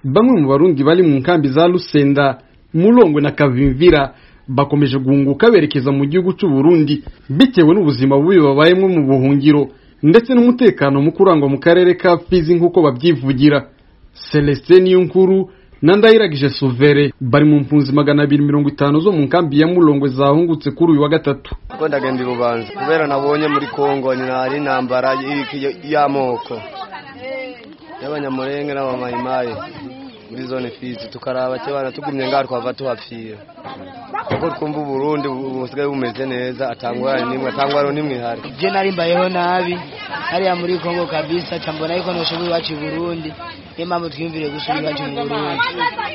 bamwe mu barundi bari mu nkambi za Lusenda Mulongwe na Kavimvira bakomeje guhunguka berekeza mu gihugu cy'u Burundi bitewe n'ubuzima bubi babayemo mu buhungiro ndetse n'umutekano muke urangwa mu karere ka Fizi nk'uko babyivugira Celestin Niyonkuru na Ndayiragije Suvere bari mu mpunzi magana abiri mirongo itanu zo mu nkambi ya Mulongwe zahungutse kuri uyu wa gatatu ko ndagenda ibubanza kubera nabonye muri Kongo ni hari intambara y'amoko y'abanyamurenge n'abamayimayi muri zone Fizi tukaraba cyabana tugumye ngaho twava tuhapfira kuko twumva uburundi busigaye bumeze neza atangwara nimwe atangwara nimwe ihari je nari mbayeho nabi hariya muri Kongo kabisa cambona yuko noshoboye iwacu i Burundi niyo mpamvu twiyumvire gusubira iwacu mu Burundi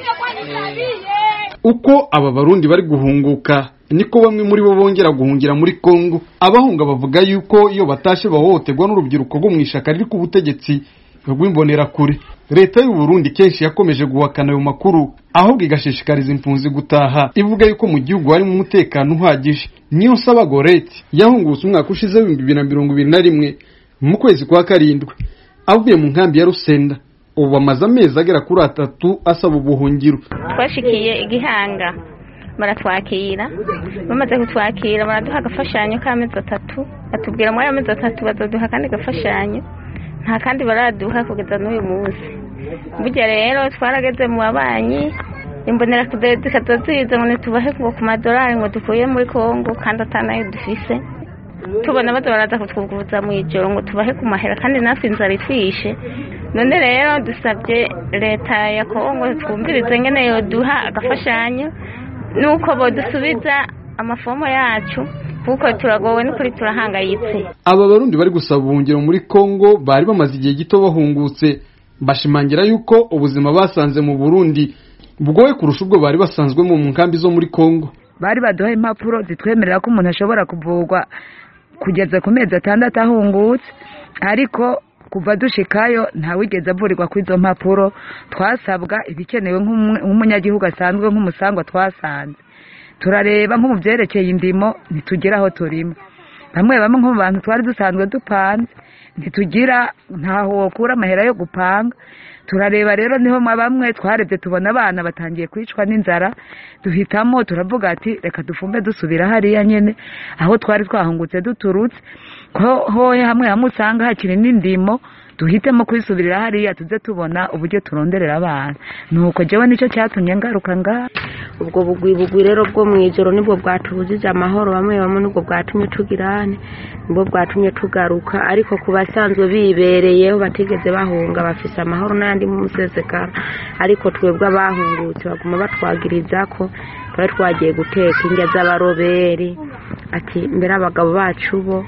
uko aba barundi bari guhunguka niko bamwe muri bo bongera guhungira muri Kongo abahunga bavuga yuko iyo batashe bahohoterwa n'urubyiruko rwo mu ishaka riri ku butegetsi rw'imbonerakure leta y'u Burundi kenshi yakomeje guhakana ayo makuru ahubwo igashishikariza impunzi gutaha ivuga yuko mu gihugu harimo umutekano uhagije niyo nsaba goreti yahungutse umwaka ushize w'ibihumbi bibiri na mirongo ibiri na rimwe mu kwezi kwa karindwi avuye mu nkambi ya rusenda ubu amaze amezi agera kuri atatu asaba ubuhungiro twashikiye igihanga baratwakira bamaze kutwakira baraduha agafashanyo k'amezi atatu batubwira muri ayo mezi atatu bazaduha akandi gafashanyo nta kandi baraduha kugeza n'uyu munsi burya rero twarageze mu babanyi imbonera zikaza ziza ngo ntitubahe ngo ku madolari ngo dukuye muri kongo kandi atanayo dufise tubona baza baraza kutwuguruza mu ijoro ngo tubahe ku mahera kandi natwe inzara itwishe none rero dusabye leta ya kongo twumvirize ngene yoduha agafashanyo nuko bodusubiza amafomo yacu kuko turagowe n'ukuri turahangayitse aba barundi bari gusaba ubuhungiro muri Kongo bari bamaze igihe gito bahungutse bashimangira yuko ubuzima basanze mu Burundi bwoye kurusha ubwo bari basanzwemo mu nkambi zo muri Kongo bari baduha impapuro zitwemerera ko umuntu ashobora kuvurwa kugeza ku mezi atandatu ahungutse ariko kuva dushikayo ntawigeze avurirwa kuri izo mpapuro twasabwa ibikenewe nk'umunyagihugu asanzwe nk'umusangwa twasanze turareba nko mu byerekeye indimo ntitugira aho turima bamwe bamwe nko mu bantu twari dusanzwe dupanze ntitugira ntaho wokura amahera yo gupanga turareba rero niho bamwe twarebye tubona abana batangiye kwicwa n'inzara duhitamo turavuga ati reka dufumbe dusubira hariya nyine aho twari twahungutse duturutse ko hohe hamwe hamwe usanga hakiri n'indimo duhitemo kwisubirira hariya tuze tubona uburyo turonderera abana nuko jewe nicyo cyatumye ngaruka ngaha ubwo bugwi bugwi rero bwo mu ijoro nibwo bwatubujije amahoro bamwe bamwe nibwo bwatumye tugirane nibwo bwatumye tugaruka ariko ku basanzwe bibereyeho batigeze bahunga bafise amahoro n'ayandi mu musesekara ariko twebwe abahungutse baguma batwagiriza ko twari twagiye guteka indya z'abaroberi ati mbere abagabo bacu bo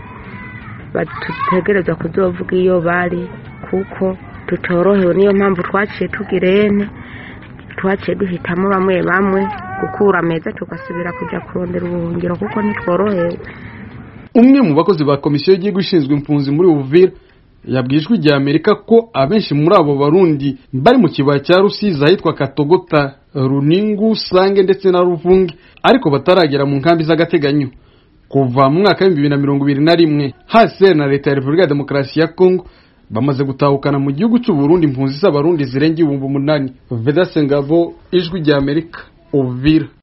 badutegereza kuzovuga iyo bari kuko tutorohewe niyo mpamvu twaciye tugirene twaciye duhitamo bamwe bamwe gukura ameza tugasubira kujya kurondera ubuhungiro kuko ntitworohewe umwe mu bakozi ba komisiyo y'igihugu ishinzwe impunzi muri Uvira yabwiye ijwi rya Amerika ko abenshi muri abo barundi bari mu kibaya cya Rusizi ahitwa Katogota Runingu Sange ndetse na Ruvunge ariko bataragera mu nkambi z'agateganyo kuva mu mwaka w'ibihumbi bibiri na mirongo ibiri na rimwe hasi na leta ya repubulika ya demokarasi ya kongo bamaze gutahukana mu gihugu cy'u Burundi impunzi z'abarundi zirenga ibihumbi umunani vedase ngabo ijwi rya amerika uvira